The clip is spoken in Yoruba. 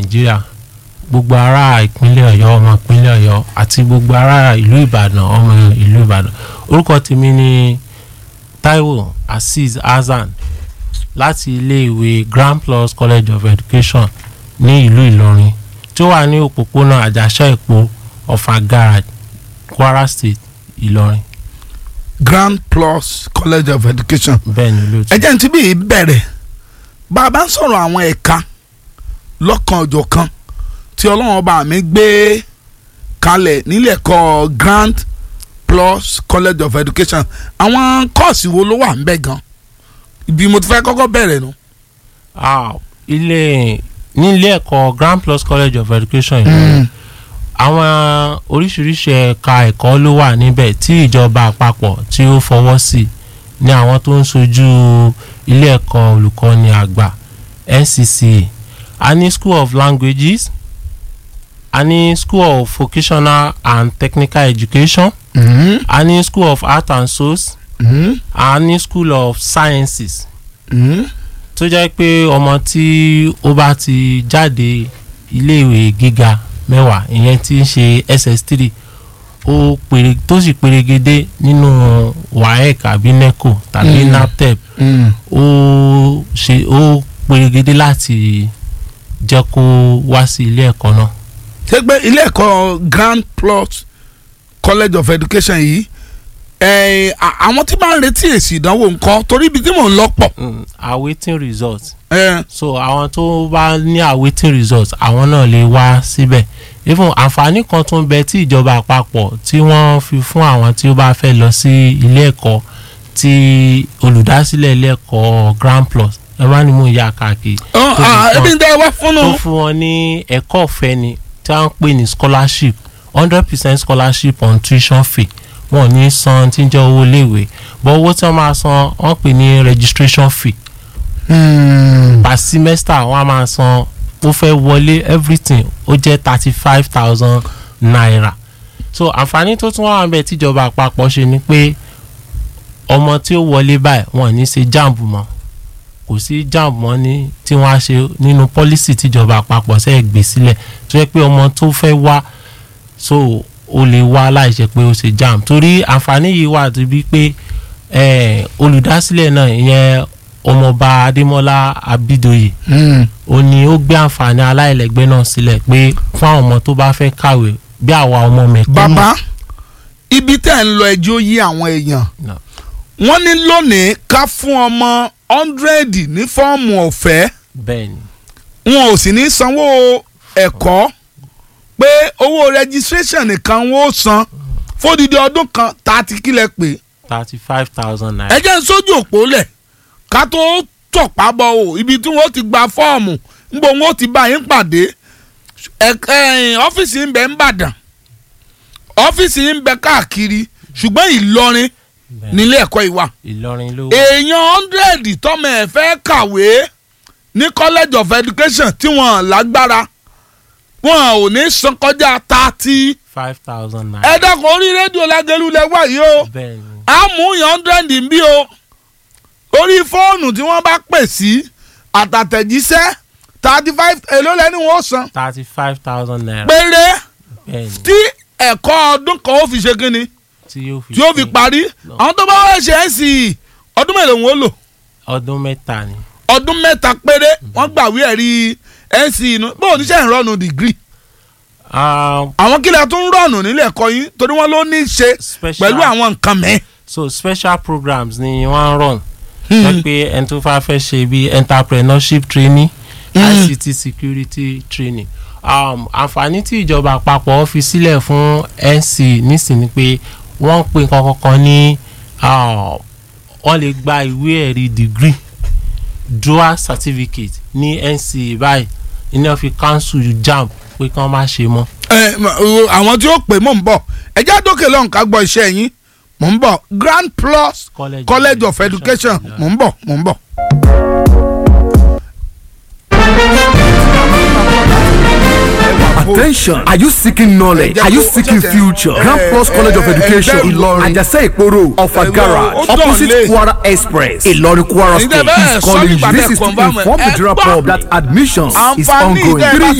nàìjíríà gbogbo ará ìpínlẹ̀ ọ̀yọ́ ọmọ ìpínlẹ̀ ọ̀yọ́ àti gbogbo ará ìlú ìbàdàn ọmọ ìlú ìbàdàn orúkọ tèmi ni taiwo azeez hasan láti iléèwé grand plus college of education ní ìlú ìlọrin tí ó wà ní òpópónà àjàṣà èpo ọ̀fà garage kwara state ìlọrin grand plus college of education bẹ́ẹ̀ ni olóòtú. ẹ jẹ́ ní tí bí bẹ̀rẹ̀ bá a bá ń sọ̀rọ̀ àwọn ẹ̀ka lọ́kan ọjọ́ kan tí ọlọ́run ọba mi gbé kalẹ̀ nílé ẹ̀kọ́ grand plus college of education àwọn kọ́ọ̀sì wo ló wà ń bẹ̀ gan ibi mo ti fẹ́ kọ́kọ́ bẹ̀rẹ̀ nu. Ah, ilé nílé ẹ̀kọ́ grand plus college of education ìlọrin àwọn oríṣiríṣi ẹ̀ka ẹ̀kọ́ ló wà níbẹ̀ tí ìjọba àpapọ̀ tí ó fọwọ́ sí ní àwọn tó ń sojú ilé ẹ̀kọ́ olùkọ́ni àgbà NCCA a ní school of languages a ní school of vocational and technical education a ní school of art and source a ní school of sciences tó jẹ́ pé ọmọ tí ó bá ti jáde iléèwé gíga mẹ́wàá ìyẹn tí ń ṣe ss3 ó pèrè tó sì pèrègede nínú waec àbí neco tàbí Mm. naptep ó ṣe ó pèrègede láti jẹ́ kó wá sí ilé ẹ̀kọ́ náà. ṣé pé ilé ẹ̀kọ́ grand plus college of education yìí ẹ̀, à- àwọn tí máa ń retí èsì ìdánwò nǹkan torí ibi tí mò ń lọ pọ̀. Mm, awaiting result ẹ̀, so àwọn tó bá ní awaiting result àwọn náà lè wá síbẹ̀ even àǹfààní kan tó ń bẹ tí ìjọba àpapọ̀ tí wọ́n fi fún àwọn tí ó bá fẹ́ lọ sí ilé ẹ̀kọ́ tí olùdásílẹ̀ ilé ẹ̀kọ́ grand plus ẹ má ní mú ìyá káàkiri ọ̀, tó à, fi ebi fún- ń tẹ́ ẹ wá fún tó un. fún wọn ní ẹ̀kọ́ ọ̀fẹ́ ni tí wọ́n ń pè ní scholarship hundred percent scholarship on tuition fee wọn ò ní san tí ń jẹ́ owó iléèwé but owó tí wọ́n máa san wọ́n pè ní registration fee per semester wọ́n á máa san ó fẹ́ wọlé everything ó jẹ́ thirty five thousand naira so àǹfààní tó tún wà níbẹ̀ tíjọba àpapọ̀ ṣe ni pé ọmọ tí ó wọlé báyìí wọn ò ní ṣe jamb mọ́ kò sí jamb mọ́ ní tí wọ́n á ṣe nínú policy tíjọba àpapọ̀ ṣe gbé sílẹ̀ tó yẹ pé ọmọ tó fẹ́ wá so ó lè wá láìṣe pé ó ṣe jamb torí àǹfààní yìí wà tó bí pé eh, olùdásílẹ̀ náà ìyẹn ọmọọba adémọlá abídòye ó ní ó gbé àǹfààní aláìlẹ́gbẹ́ náà sílẹ̀ pé fún àwọn ọmọ tó bá fẹ́ kàwé bí àwa ọmọ mẹ̀kúnnù. bàbá ibi tẹ́ ń lọ ẹjọ́ yí àwọn èèyàn No. wọ́n ní lónìí ká fún ọmọ hundred ní fọ́ọ̀mù ọ̀fẹ́ bẹ́ẹ̀ ni wọn ò sì ní sanwó ẹ̀kọ́ pé owó registration nìkan wọ́n ó san fódìdí ọdún kan tààtì kílẹ̀ pé thirty five thousand ẹ naira. jẹ́ ń sójú òpó lẹ̀ ká tó tọ̀pá bọ̀ o ibi tí wọ́n ti gba fọ́ọ̀mù ńbọ wọn ó ti bá yín pàdé ẹ̀ka ẹ̀yìn ọ́fíìsì ń bẹ ń bàdàn ọ́fíìsì ń bẹ káàkiri ṣùgbọ́n ìlọrin Bẹ́ẹ̀. nílé ẹ̀kọ́ ìwà ìlọrin ló wà. èèyàn hundred tọ́mọ ẹ̀ fẹ́ kàwé ní college of education tí wọ́n lágbára wọn ò ní san kọjá thirty five thousand naira. ẹ dákun orí rédíò lágẹ̀lú lẹ́wà yìí o bẹ́ẹ̀ ni a mú yàn hundred ń bí o orí fóònù tí wọ́n bá pè sí àtàtẹ̀jíṣẹ́ thirty five èló lẹ́ni wọ́n san thirty five thousand naira. péré bẹ́ẹ̀ ni tí ẹ̀kọ́ ọdún kan ó fi ṣe kínni tí yóò fi tí ó fi pé parí No. àwọn tó bá wá ṣe é sí i ọdún mélòó wọn ó lò ọdún mẹ́ta ni. ọdún mẹ́ta péré wọ́n gbàwé ẹ̀rí nc inú bó oníṣẹ́ ìrọ̀nù dìgírì Um, àwọn kílẹ̀ tó ń rọ̀nù nílé ẹ̀kọ́ yín torí wọ́n ló ní í ṣe special pẹ̀lú àwọn nǹkan mẹ́. so special programs ni wọ́n ń run. jẹ́ pé ẹni tó fà fẹ́ ṣe bí entrepreneurship training ICT security training. Um, àǹfààní tí ìjọba àpapọ̀ fi sílẹ̀ fún NC nísìnyí pé wọ́n ń pè nǹkan kankan ní ah, wọ́n lè gba ìwé ẹ̀rí degree dual certificate ní NC báyìí iná fi council JAMB pé kí wọ́n má ṣe mọ́. ẹ mà, o, àwọn tí ó pè mò ń bọ̀ ẹjẹ́ àdókè lọ́hùn ká gbọ́ iṣẹ́ yín mò ń bọ̀ Grand Plus College, College of Education mò ń bọ̀ mò ń bọ̀. Attention! Are you seeking knowledge? Are you seeking future? Grand Plus College of Education, Ilorin, Ajase Iporo, Ọ̀fà Garage, opposite Kwara Express, Ilorin Kwara Ẹ̀yin tẹ́ State bẹ́ẹ̀ is sọ calling you. nígbà This tẹ́ is to confirm ẹ̀. inform the Ẹ general gbọ́. public that admissions is Àǹfààní ongoing. tẹ́ ẹ bá Three